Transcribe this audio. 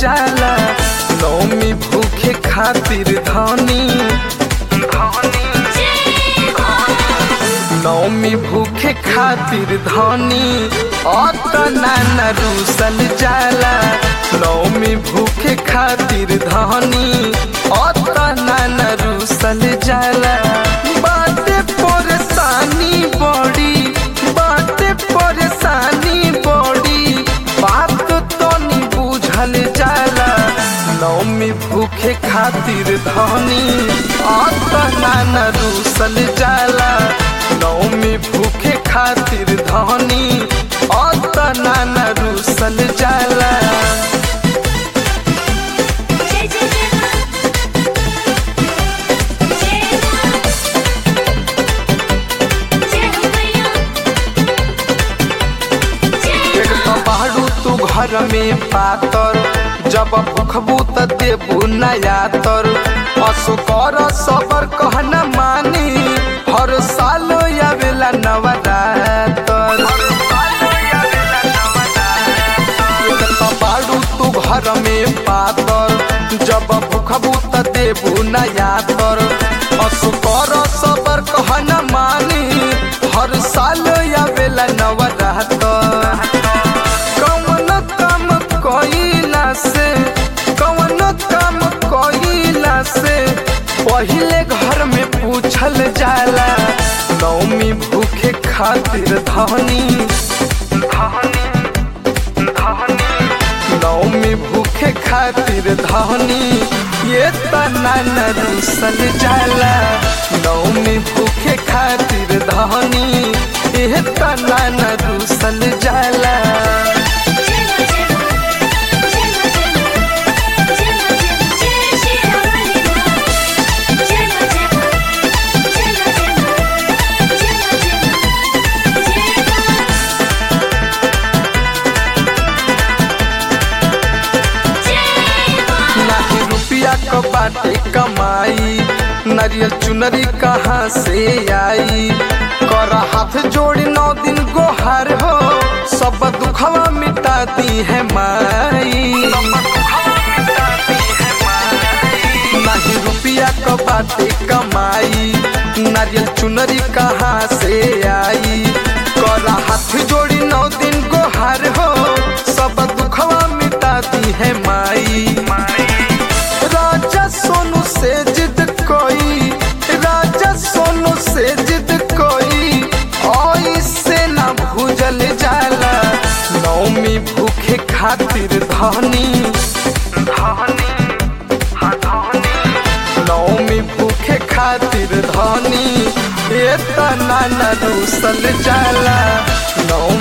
जाला नौमी भूखे खातिर धनी नौमी भूखे खातिर धनी अतना न रूसल जाला नौमी भूखे खातिर धनी अतना न रूसल जाला बाटे परेशानी बड़ी बाटे परेशानी बड़ी बात तो नहीं बुझल जाला नौमी भूखे खातिर धनी अतना न रूसल जाला नौमी भूखे खातिर धनी अतना न रूसल जाला जय जय जय मां जय मां जय हो मैया जय एक तो बाड़ू तू घर में पातर जब भूखबू त देबू नया तर पशु कर सबर कहना मानी हर साल आवेला नवरातर एक तो बाड़ू तू घर में पातर जब भूखबू त देबू नया तर पशु कर सबर कहना मानी हर साल आवेला नवरातर कौन काम कइला से कौन काम कइला से पहिले घर में पूछल जाला नौमी भूखे खातिर धनी धनी धनी नौमी भूखे खातिर धनी ये तना न रूसल जाला नौमी भूखे खातिर धनी ये तना न रूसल जाला जय मां जय मां जय मां जय मां जय श्री राम जय मां जय मां जय मां जय मां जय मां जय मां नाही रुपया क बाटे कमाई नरियल चुनरी कहाँ से आई कर हाथ जोड़ी नौ दिन गोहार हो सब दुखवा मिटाती है माई नहीं रुपया क बाटे कमाई नारियल चुनरी कहाँ से आई कर हाथ जोड़ी नौ दिन गोहार हो सब दुखवा मिटाती है माई राजा सोनू से जिद कोई राजा सोनू से जिद कोई ऐसे ना भूजल जाला नौमी भूखे खातिर धनी धनी हाँ धनी नौमी भूखे खातिर धनी ये तना न रूसल जाला नौमी